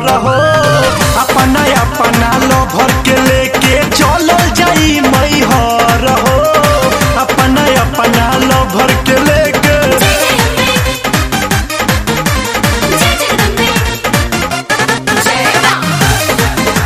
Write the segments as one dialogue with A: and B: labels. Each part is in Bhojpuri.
A: हो अपना अपना लभर के लेके चलल जाई मैहर हो अपना अपना लभर के लेके
B: जय जगदम्बे जय मां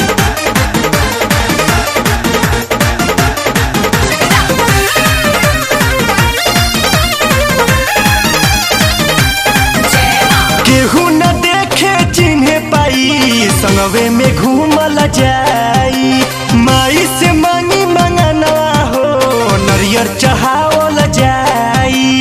B: जय मां
A: केहू न देखे चिन्हे पाई संगवे में घूमल जाई माई से मांगी मंगना हो नरियर चढ़ावल जाई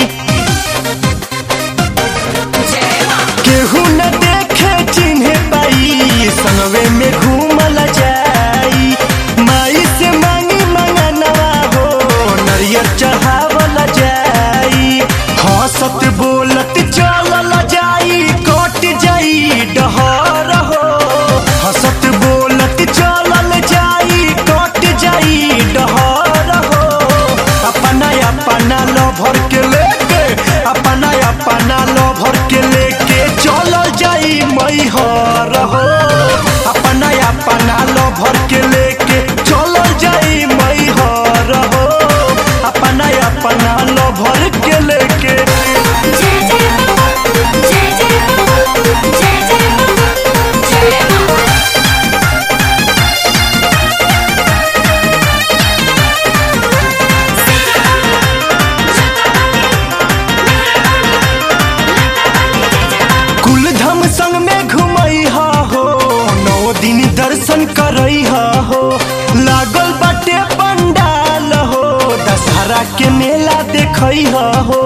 B: जय मां
A: केहू न देखे चिन्हे पाई संगवे में घूमल जाई माई से मांगी मंगना हो नरियर चढ़ावल जाई हंसत बोलत चलल जाई कट जाई डहर हो हंसत बोलत चलल जाई कट जाई डहर हो अपना अपना लभर के लेके अपना अपना लभर के लेके चलल जाई मैहर हो अपना अपना लभर के लेके चलल जाई मैहर हो अपना अपना लभर के लेके
B: जय जय मां जय जय मां जय जय मां जय मां
A: कुल धम संग में घुमई हो नौ दिन दर्शन करई हो लागल बाटे पंडाल हो दशहरा के मेला देखई हो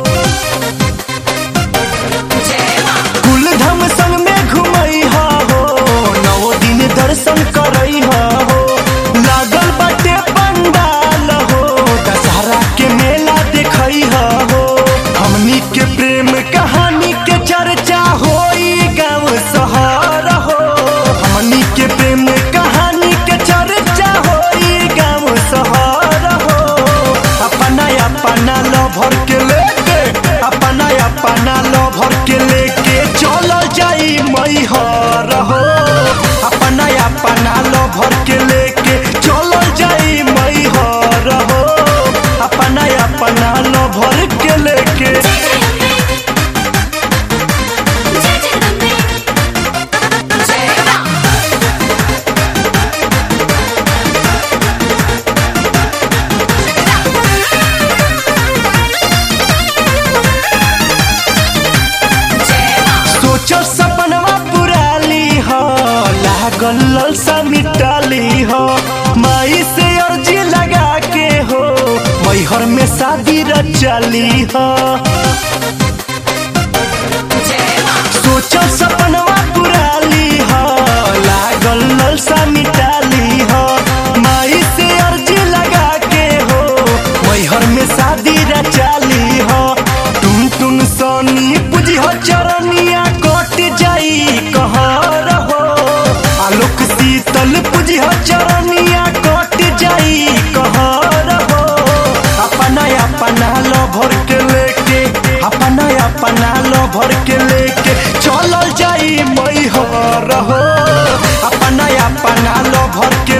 B: जय मां
A: कुल धम संग में घुमई हो नौ दिन दर्शन करई हो लागल बाटे पंडाल हो दशहरा के मेला देखई हो हमनी के प्रेम कहानी के चर्चा होई गाँव शहर हो हमनी के प्रेम कहानी के चर्चा होई गाँव शहर हो अपना अपना लभर के लेके अपना अपना लभर के लेके चल जाई मैहर हो अपना अपना लभर के लेके चल जाई मैहर हो अपना अपना लभर के लेके
B: जय जगदम्बे जय मां जय मां
A: सोचो सपनवा पुराली हो लागल ललसा मिटाली हो माई से अर्जी लगा के हो मैहर में शादी रचाली हो
B: जय मां
A: सोचो सपनवा पुराली हो लागल ललसा मिटाली हो माई से अर्जी लगा के हो मैहर में शादी रचाली हो टुन टुन सोनी पूजी हो चरनिया कट जाई कहर हो आलोक शीतल पूजी हो चरनिया कट जाई कहर हो अपना अपना लभर के लेके अपना अपना लभर के लेके चलल जाई मैहर हो अपना अपना लभर के